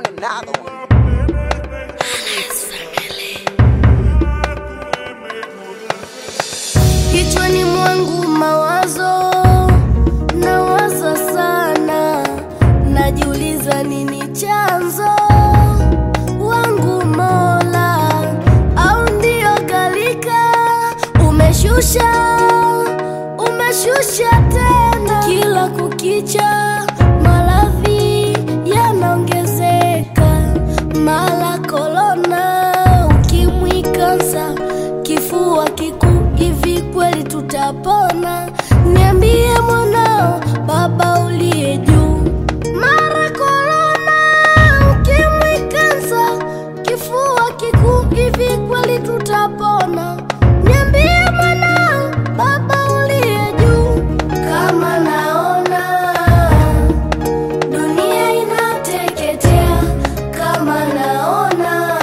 on another one. Kichwani mwangu mawazo nawaza sana, najiuliza nini chanzo wangu Mola, au ndio galika umeshusha umeshusha tena, kila kukicha maradhi yanaongezeka, mara korona, ukimwi, kansa, kifua kikuu, hivi kweli tutapona? Niambie mwanao, Baba uliye juu, mara korona, ukimwi, kansa, kifua kikuu, hivi kweli tutapona? Niambie mwanao, Baba uliye juu, kama naona dunia inateketea, kama naona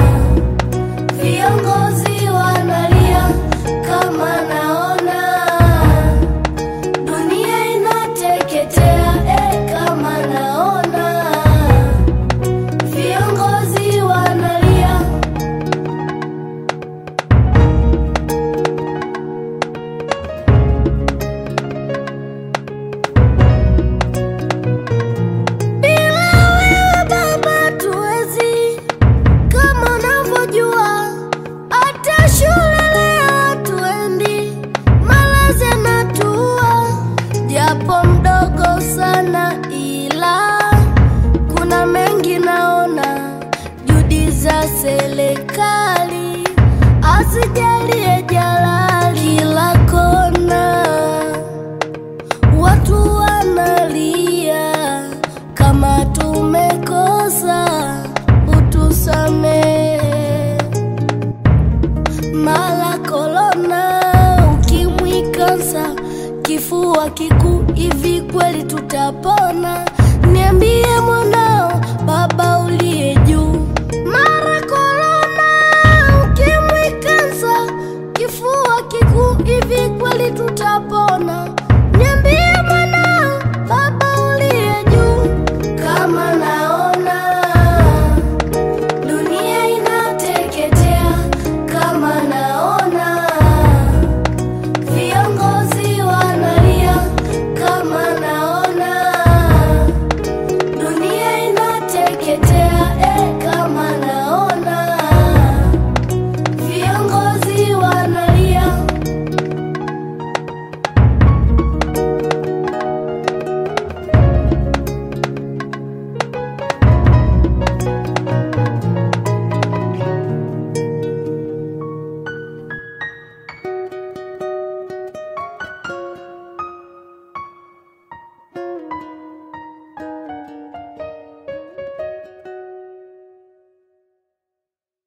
viongozi wanalia, kama naona dunia inateketea, eh, kama naona viongozi wanalia. Bila wewe Baba tuwezi, kama unavyojua, hata shule leo hatuendi, malazi yanatua, japo mdogo sana, ila kuna mengi naona, juhudi za serikali asijalie jalali kila kona Watu wanalia kama tumekosa, utusamehe. Mara korona, ukimwi, kansa, kifua kikuu, hivi kweli tutapona? Niambie mwanao, Baba uliye